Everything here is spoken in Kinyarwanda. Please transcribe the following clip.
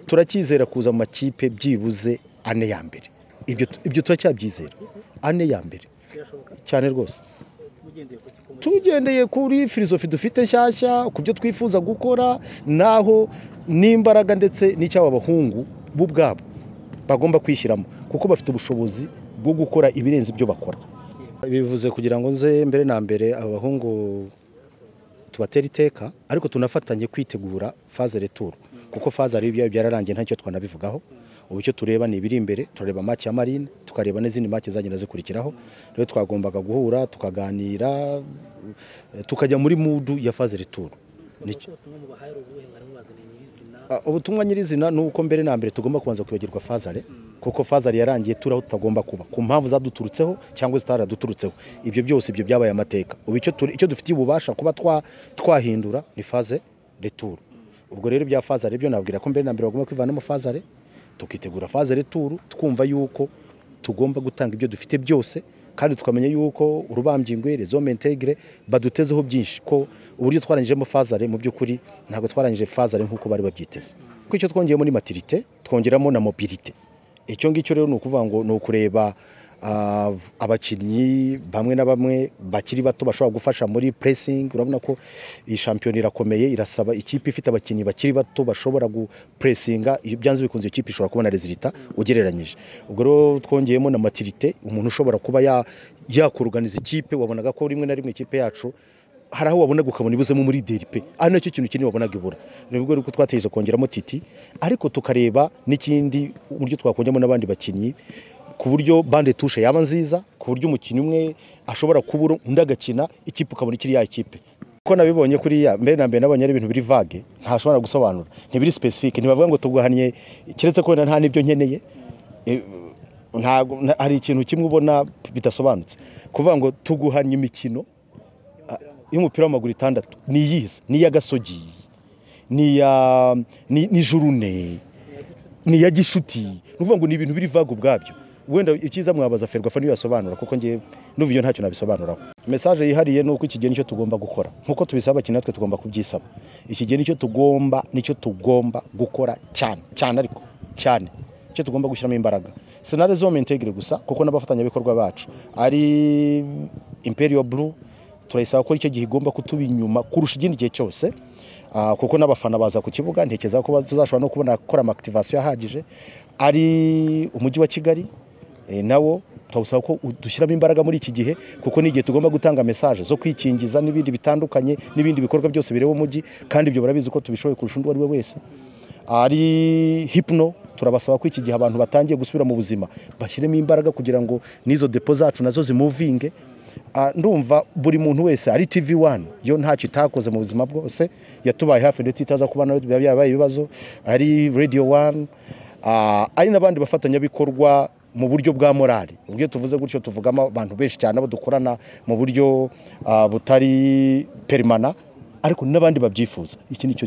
turacyizera kuza mu makipe byibuze ane ya mbere ibyo turacyabyizera ane ya mbere cyane rwose tugendeye kuri filozofi dufite nshyashya ku byo twifuza gukora n'aho n'imbaraga ndetse n'icyabo abahungu bo ubwabo bagomba kwishyiramo kuko bafite ubushobozi bwo gukora ibirenze ibyo bakora bivuze kugira ngo nze mbere na mbere abahungu tubatera iteka ariko tunafatanye kwitegura faze returu kuko faze ari ibyayo byararangiye ntacyo twanabivugaho ubu icyo tureba ni ibiri imbere turareba make ya marine tukareba n'izindi make zagenda zikurikiraho rero twagombaga guhura tukaganira tukajya muri mudu ya faze returu ubutumwa nyirizina ni uko mbere na mbere tugomba kubanza kwibagirwa fazare kuko fazare yarangiye turi aho tutagomba kuba ku mpamvu zaduturutseho cyangwa zitaraduturutseho ibyo byose ibyo byabaye amateka ubu icyo dufitiye ububasha kuba twahindura ni faze returu ubwo rero bya fazare byo nabwira ko mbere na mbere bagomba kwivanamo fazare tukitegura faze returu twumva yuko tugomba gutanga ibyo dufite byose kandi tukamenya yuko urubambingwe rezome integire badutezeho byinshi ko uburyo twarangijemo fazare mu by'ukuri ntabwo twarangije fazare nk'uko bari babyiteze kuko icyo twongeyemo ni matirite twongeramo na mobilite icyo ngicyo rero ni ukuvuga ngo ni ukureba abakinnyi bamwe na bamwe bakiri bato bashobora gufasha muri puresingi urabona ko iyi shampiyona irakomeye irasaba ikipe ifite abakinnyi bakiri bato bashobora gupuresinga iyo byanze bikunze iyo kipe ishobora kubona rezilita ugereranyije ubwo rero twongeyemo na matirite umuntu ushobora kuba yakoruganiza ikipe wabonaga ko rimwe na rimwe ikipe yacu hari aho wabonaga ukabona ibuzemo muri deripe ari nacyo kintu kinini wabonaga ibura nibwo rero twategereje kongeramo titi ariko tukareba n'ikindi uburyo twakongeramo n'abandi bakinnyi ku buryo bande tushe yaba nziza ku buryo umukinnyi umwe ashobora kubura undi agakina ikipe ukabona ikiri ya ikipe ko nabibonye kuriya mbere na mbere nabonye ari ibintu biri vage ntashobora gusobanura ntibiri specific ntibavuga ngo tugahaniye keretse ko wenda nta n'ibyo nkeneye hari ikintu kimwe ubona bidasobanutse kuvuga ngo tuguhanye imikino y'umupira w'amaguru itandatu ni iyihe ni iy'agasogi ni jurune ni iya gishuti ni ukuvuga ngo ni ibintu biri vague ubwabyo wenda icyiza mwabaza ferwafa niyo yasobanura kuko ngiye n'ubu iyo ntacyo nabisobanuraho mesaje yihariye ni uko iki gihe nicyo tugomba gukora nk'uko tubisaba abakinnyi natwe tugomba kubyisaba iki gihe nicyo tugomba nicyo tugomba gukora cyane cyane ariko cyane icyo tugomba gushyiramo imbaraga senare zome integire gusa kuko n'abafatanyabikorwa bacu ari imperiyo buru turayisaba ko icyo gihe igomba kutuba inyuma kurusha ikindi gihe cyose kuko n'abafana baza ku kibuga ntekereza ko tuzashobora no kubona gukora amakitivasiyo ahagije ari umujyi wa kigali nawo twawusaba ko dushyiramo imbaraga muri iki gihe kuko ni igihe tugomba gutanga mesaje zo kwikingiza n'ibindi bitandukanye n'ibindi bikorwa byose bireba umujyi kandi ibyo barabizi ko tubishoboye kurusha undi uwo ari we wese ari hipno turabasaba ko iki gihe abantu batangiye gusubira mu buzima bashyiremo imbaraga kugira ngo n'izo depo zacu nazo zimuvinge ndumva buri muntu wese ari TV wani yo ntacyo itakoze mu buzima bwose yatubaye hafi ndetse itaza kuba nayo byabaye ibibazo ari radiyo wani ari n'abandi bafatanyabikorwa mu buryo bwa morali ubwo tuvuze gutyo tuvugamo abantu benshi cyane abo dukorana mu buryo butari perimana ariko n'abandi babyifuza iki nicyo